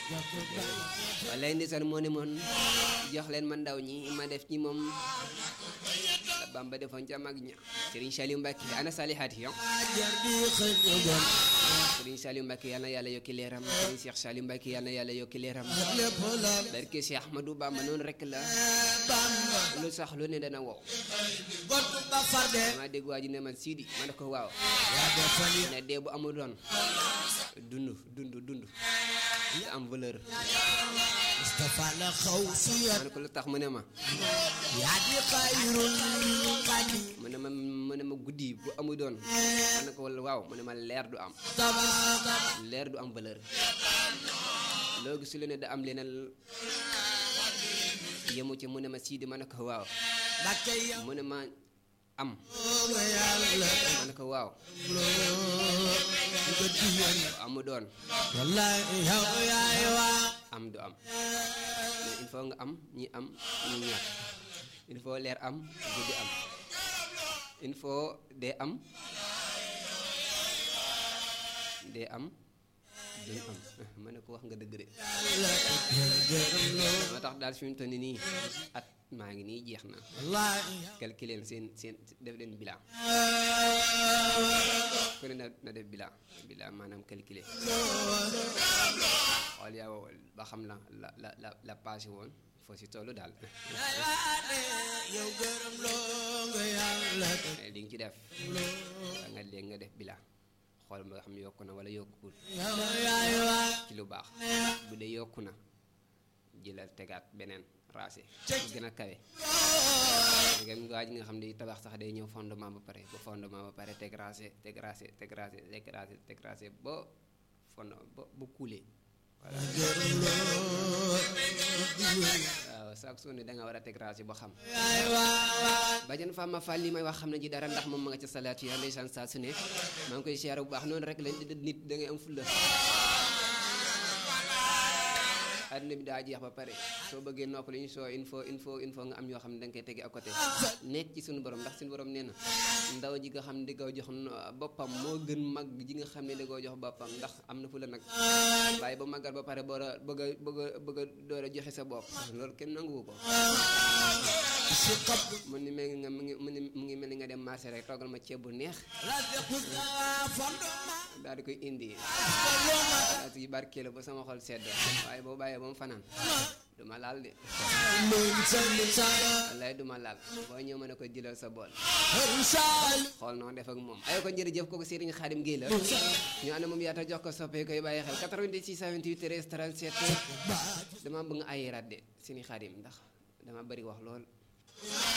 walaay ndeysaan moo ne moon jox leen ma ndaw ñi ma def ci moom la Bamba defoon ca mag ña Serigne Saliou Mbacke ana salihaati yo Serigne Saliou Mbacke yal na yàlla yokki leeram Serigne Cheikh Saliou Mbacke yal na yàlla yokki leeram barke Cheikh Ahmadou Bamba noonu rek la lu sax lu ne dana wow dama dégg waa ji ne man Sidi ma ne ko waaw ne dee bu amul doon dund dund dund nga am valeur Mustafa la xaw si ma ne ko lu tax mu ne ma yaa di xayrul xadi mu ne ma mu ne ma guddi bu amul doon ma ne ko wala waaw mu ne ma leer du am tabaaka leer du am valeur loo gis lu ne da am leneen yemu ci mu ne ma Sidi ma ne ko waaw Mbakke yow mu ne ma am nga yàlla ma ne ko waaw nga diyan bu amu doon wallahi yow yaay waa am du am mais il faut nga am ñi am ñi ñàkk il faut leer am guddi am il faut dee am dee am duñ am ma ne ko wax nga dëgg de moo tax daal fi mu toll nii at maa ngi nii jeex na wallahi calculer seen seen def leen bilan ku ne na na def bilan bilan maanaam calculer xool yaa ba xam la la la la la passé woon foo si tollu daal yow gërëm loo nga yàlla li nga ci def da nga léegi nga def bilan xool ba nga xam ne yokku na wala yokkul yow yaay waa ci lu baax bu dee yokku na jëlal tegaat beneen raase bu gën a kawe ngeen waa ji nga xam ne tabax sax day ñëw fondement ba pare ba fondement ba pare teg raase teg raase teg raase teg raase teg raase ba fond ba ba kuulee voilà gërëm loo waaw chaque jour ne da nga war a teg raase ba xam yaay waa bajan Fama Fall li may wax xam na ji dara ndax moom ma nga ca salaatu ya ndeysaan saa su ne maa ngi koy siyaare bu baax noonu rek lañ di nit da ngay am fulla àdduna bi daa jeex ba pare soo bëggee noppal ñu soo il faut il faut il faut nga am yoo xam ne da nga koy tege à côté nekk ci suñu borom ndax suñu borom nee na ndaw ji nga xam ne di ko jox boppam moo gën mag ji nga xam ne da koo jox boppam ndax am na fu la nag waaye ba màggal ba pare boora bëgg a bëgg a bëgg a door a joxe sa bopp loolu kenn nanguwu ko si xab mu ni mel nga mu ngi mu ni mu ngi mel ni nga dem marché rek toggal ma ceeb bu neex la deku sa fondement daal di koy indi daal di barkeelu ba sama xol sedd waaye boo bàyyee ba mu fanaan du ma laal de min sa min sa wallaay du ma laal boo ñëw mën a ko jëlal sa bool hëru saali xool noo def ak moom ay ko jërëjëf kooku Serigne Khadim Gueye la ñu ànd moom yaata jox ko soppee koy bàyyi xel 88 628 13 37 dama bëgg nga ayiraat de Serigne Khadim ndax dama bëri wax lool